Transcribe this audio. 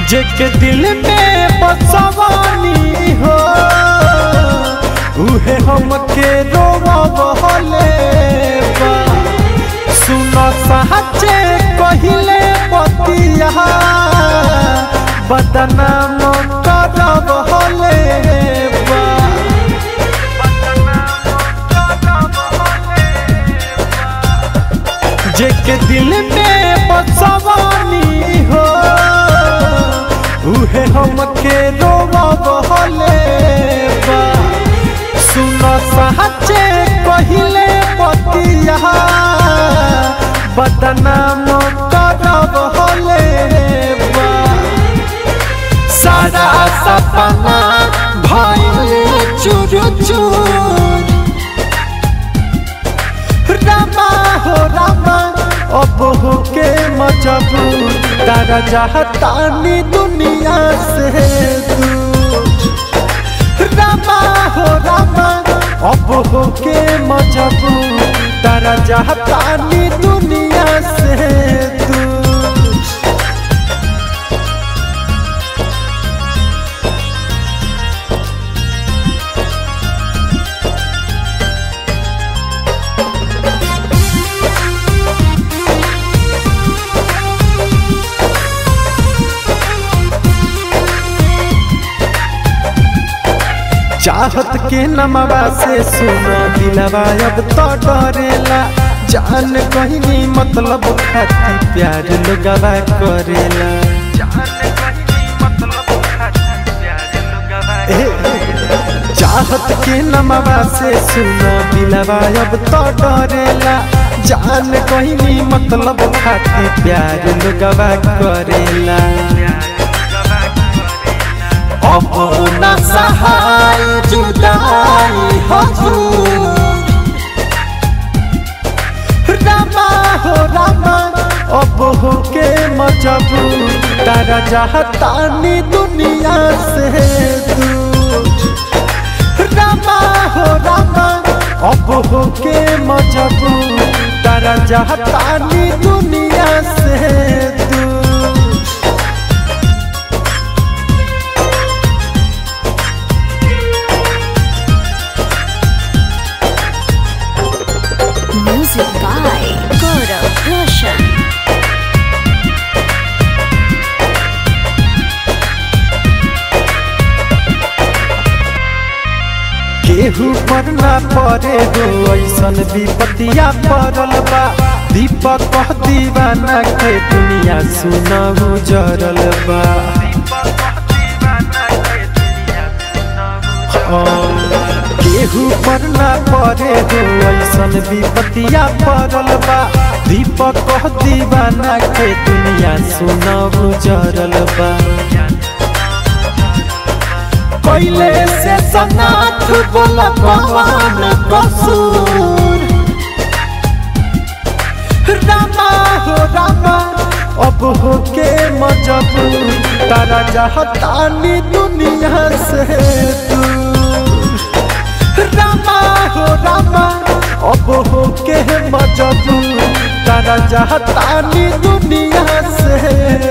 जेके दिल में बसवानी हो उहे हमके रोवले बा सुन सहचे कहिले पतिया बदनाम करब हले बा जेके दिल में बसवानी हो उहे हमके रोवब हले बा सुन सहचे कहिले पतिया बदनाम करब हले बा सारा सपना भइल चूर चूर रामा हो रामा अब हो के मजबूर तारा चाहतानी दुनिया से दूर रामा हो रामा अब हो के मजबूर तारा चाहतानी दुनिया से दूर चाहत के नमवा से सुना दिलवा अब तो डरेला जान कहीं मतलब खाती प्यार लोगवा करेला ए, चाहत के नमवा से सुना दिलवा अब तो डरेला जान कहीं मतलब खाती प्यार लोगवा करेला अपना सहाय जुदाई हजूर रामा हो रामा अब हो के मजबूर तारा चाहतानी दुनिया से दूर रामा हो रामा अब हो के मजबूर तारा चाहतानी दुनिया से दूर Music by Gaurav Roshan. केहू पर ना पड़े हो ऐसन विपतिया पड़ल बा दीपक कह दीवाना के दुनिया सुनहु जरल बा हाँ, केहू पर ना पड़े हो ऐसन विपतिया पड़ल बा दीपक कह दीवाना के दुनिया सुनहु जरल बा पहले से सनाथ बोला पवन कसूर रामा हो रामा अब हो के मजबूर तारा चाहतानी दुनिया से दूर रामा हो रामा अब हो के मजबूर तारा चाहतानी दुनिया से